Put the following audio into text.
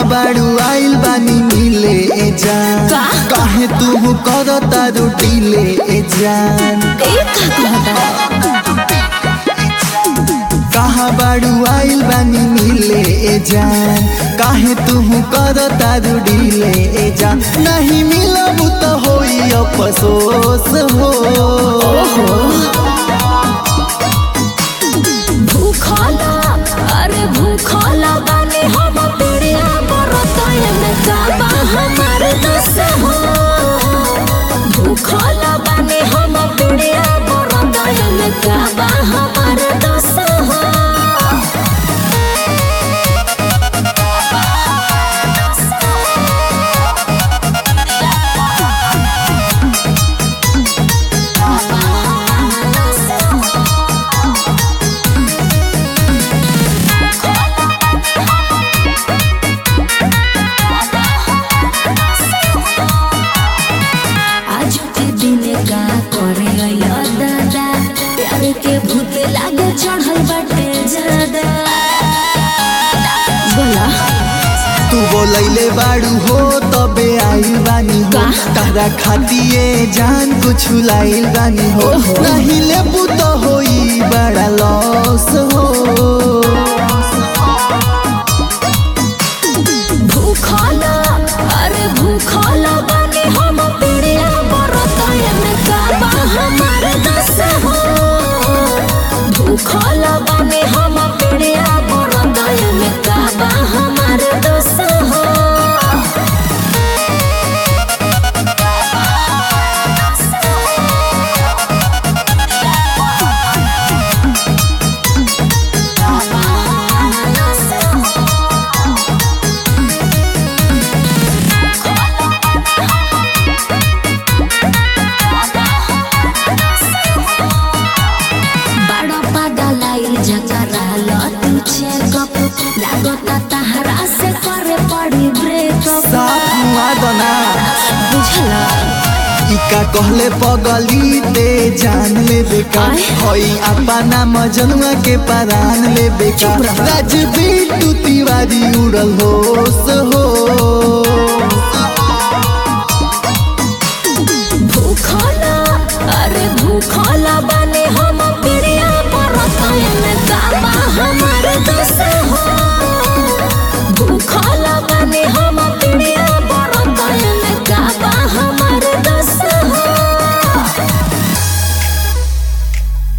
बाड़ू आइल बानी मिले ए जान का? काहे तू कर तारू डीले ए जान ए का कहता कहाँ बाड़ू आइल बानी मिले ए जान काहे तू कर तारू डीले ए जान नहीं मिलब तो होई अफसोस हो भूखला अरे भूखला बानी हम पिड़िया बरतय में काबा हमार दस हो भूखला बानी हम पिड़िया बरतय में काबा हमार दस हो आज के दिन का करे अइया दादा प्यार के भूत लागे चढ़ल बाटे ज्यादा बोला तू बोलैले बाड़ू हो तबे आइल बानी हो का? तारा खातिए जान कुछ लाइल बानी हो ओहो। नहीं लेबू तो होई बड़ा लॉस हो भूखला अरे भूखला बानी हम पिड़िया बरतय में काबा हमार दस हो भूखला बानी हम पिड़िया बरतय में काबा हमार दस हो बड़ा पागल आइल जकरा लतू चेकअप लागता तहरा से करे पड़ी ब्रेकअप साथ मुआ दना बुझला इका कहले पगली ते जान ले बेका आय। हई अपना मजनुआ के परान ले बेका चुप रह। राजबीर तू तिवारी उड़ल होश हो भूखला अरे भूखला बने हम पिड़िया पर में दाबा हमार दस हो